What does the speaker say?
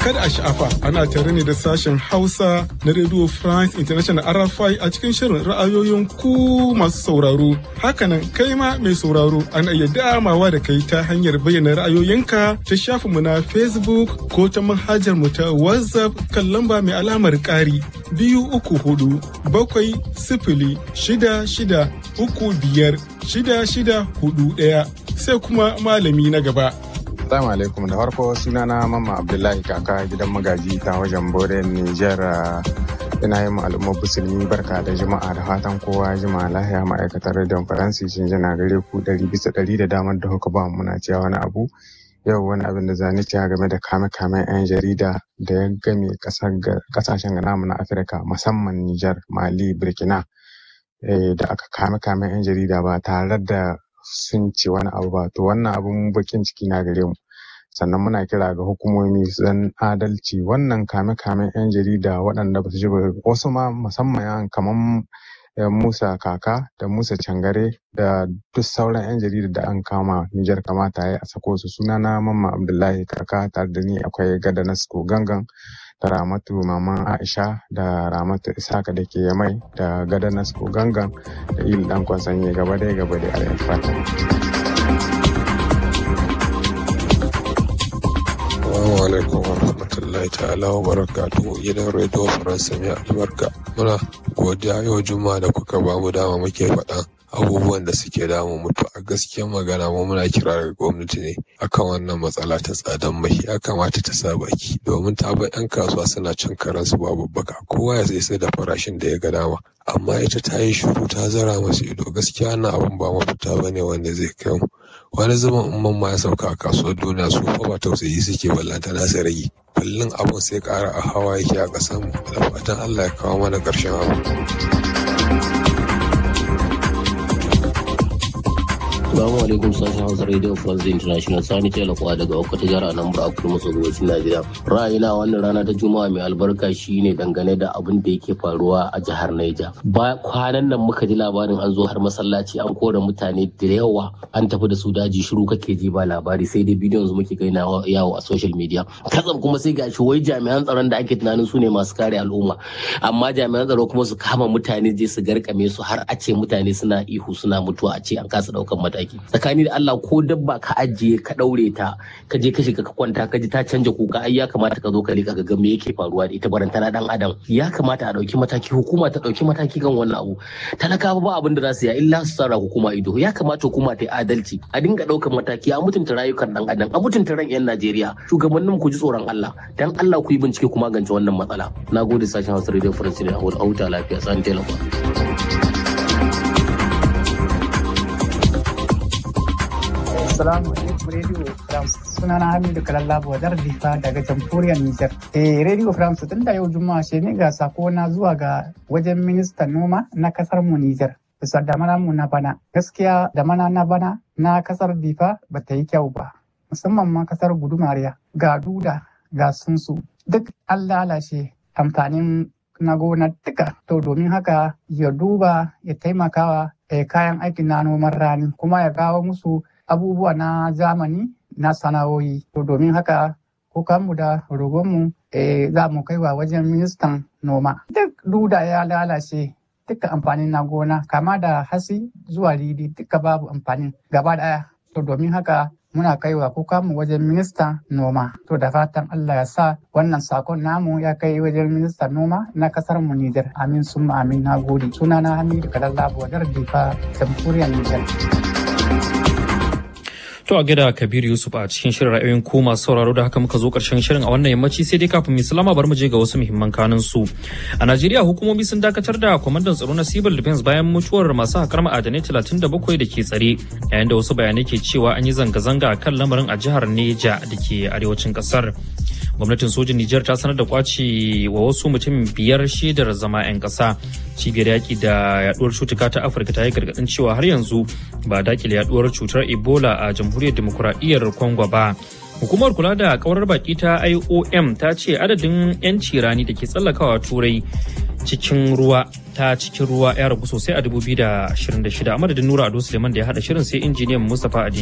Kada a sha'afa ana tare ne da sashen Hausa na Radio France International RFI a cikin shirin ra'ayoyin ku masu sauraro. Hakanan kai ma mai sauraro ana iya damawa da kai ta hanyar bayyana ra'ayoyinka ta shafinmu na Facebook ko ta manhajar mu ta WhatsApp kan lamba mai alamar ƙari biyu uku hudu bakwai sifili shida shida uku biyar shida shida hudu ɗaya sai kuma malami na gaba. Assalamu alaikum da farko sunana Mamma Abdullahi kaka gidan magaji ta wajen Bore Niger ina yin al'ummar musulmi barka da juma'a da fatan kowa juma'a lahiya ma'aikatar rediyon faransi sun jina gare ku ɗari bisa ɗari da damar da kuka ba muna cewa wani abu yau wani abin da zani cewa game da kame-kamen 'yan jarida da ya game kasashen namu na afirka musamman Niger Mali Burkina da aka kame-kamen 'yan jarida ba tare da sun ce wani abu ba to wannan abun bakin ciki na gare mu sannan muna kira ga hukumomi zan adalci wannan kame-kamen 'yan jarida waɗanda ba su ji wasu ma musamman kamar Musa Kaka da Musa Cangare da duk sauran 'yan jarida da an kama Nijar kamata ya a sako su sunana Mamma Abdullahi Kaka tare da ni akwai Gada Nasko Gangan da Ramatu Maman Aisha da Ramatu Isaka da ke Yamai da Gada Nasko Gangan da Il Dan Kwansanye gaba dai gaba dai a fata. Assalamu alaikum wa rahmatullahi ta'ala wa barakatuhu gidan Radio Faransa mai albarka. Muna godiya yau juma'a da kuka ba mu dama muke faɗa abubuwan da suke damu mutu a gaskiyar magana mu muna kira daga gwamnati ne akan wannan matsala ta tsadan mai ya kamata ta sa baki domin ta bar 'yan kasuwa suna cin karansu babu baka kowa ya sai da farashin da ya ga dama amma ita ta yi shuru ta zara masu ido gaskiya na abin ba mafita bane wanda zai kai mu wani zaman in ma ya sauka a kasuwar duniya su fa ba tausayi suke ballanta na su rage kullum abin sai ƙara a hawa yake a ƙasar mu da fatan Allah ya kawo mana ƙarshen abu. Assalamu alaikum sashen Hausa Radio France International Sani Telakwa daga Okata jihar Anambra a kudu maso gabashin Najeriya. Ra'ayina wannan rana ta Juma'a mai albarka shine dangane da abin da yake faruwa a jihar Niger. Ba kwanan nan muka ji labarin an zo har masallaci an kora mutane da yawa an tafi da su daji shiru kake ji ba labari sai dai bidiyon su muke gaina yawo a social media. Katsam kuma sai gashi wai jami'an tsaron da ake tunanin su ne masu kare al'umma. Amma jami'an tsaro kuma su kama mutane je su garkame su har a ce mutane suna ihu suna mutuwa a ce an kasa daukan mataki. mataki tsakani da Allah ko dabba ka ajiye ka daure ta ka je ka shiga ka kwanta ka ji ta canja kuka ai ya kamata ka zo ka rika ga me yake faruwa da ita barantana dan adam ya kamata a dauki mataki hukuma ta dauki mataki kan wannan abu talakawa ba abin da za su yi illa su tsara hukuma ido ya kamata hukuma ta yi adalci a dinga daukan mataki a mutunta rayukan dan adam a mutunta ran yan Najeriya shugabannin ku ji tsoron Allah dan Allah ku yi bincike ku magance wannan matsala nagode sashen Hausa Radio France ne a huta lafiya san telefon Assalamu alaikum Radio France. Sunana Hamidu Kalallabo Wadar Difa daga Jamhuriyar Nijar. Eh Radio France tun da yau Juma'a ce ne ga sako na zuwa ga wajen ministan noma na kasar mu Nijar. Bisa damana mu na bana. Gaskiya damana na bana na kasar Difa ba ta yi kyau ba. Musamman ma kasar Gudumariya ga duda ga sunsu. Duk an lalace amfanin na gona duka. To domin haka ya duba ya taimakawa kayan aikin na noman rani kuma ya kawo musu abubuwa na zamani na sana'o'i to domin haka kukanmu da rogonmu e, za mu kaiwa wajen ministan noma duk duda ya lalace duka amfanin na gona kama da hasi zuwa ridi duka babu amfanin gaba daya to domin haka muna kaiwa kukanmu wajen ministan noma to da fatan Allah ya sa wannan sakon namu ya kai wajen ministan noma na kasar mu Nijar amin summa amin na gode sunana Hamidu Kadallabo Wadar Difa jamhuriyar Nijar. To a gida Kabir Yusuf a cikin shirin ra'ayoyin ku masu sauraro da haka muka zo karshen shirin a wannan yammaci sai dai kafin salama bar mu je ga wasu muhimman kanun su. A Najeriya hukumomi sun dakatar da kwamandan tsaro na Civil Defense bayan mutuwar masu hakar ma'adanai 37 da ke tsare yayin da wasu bayanai ke cewa an yi zanga-zanga a kan lamarin a jihar Neja da ke arewacin kasar. gwamnatin sojin Nijar ta sanar da kwaci wa wasu mutum biyar shaidar zama 'yan ƙasa. Cibiyar yaƙi da yaduwar cutuka ta Afirka ta yi gargaɗin cewa har yanzu ba dakile yaduwar cutar Ebola a jamhuriyar demokuraɗiyyar Congo ba. Hukumar kula da kawar baki ta IOM ta ce adadin 'yanci rani da ke tsallakawa turai cikin ruwa ta cikin ruwa ya ragu sosai a 2026 a madadin Nura Ado Suleiman da ya haɗa shirin sai injiniyan Mustapha Adi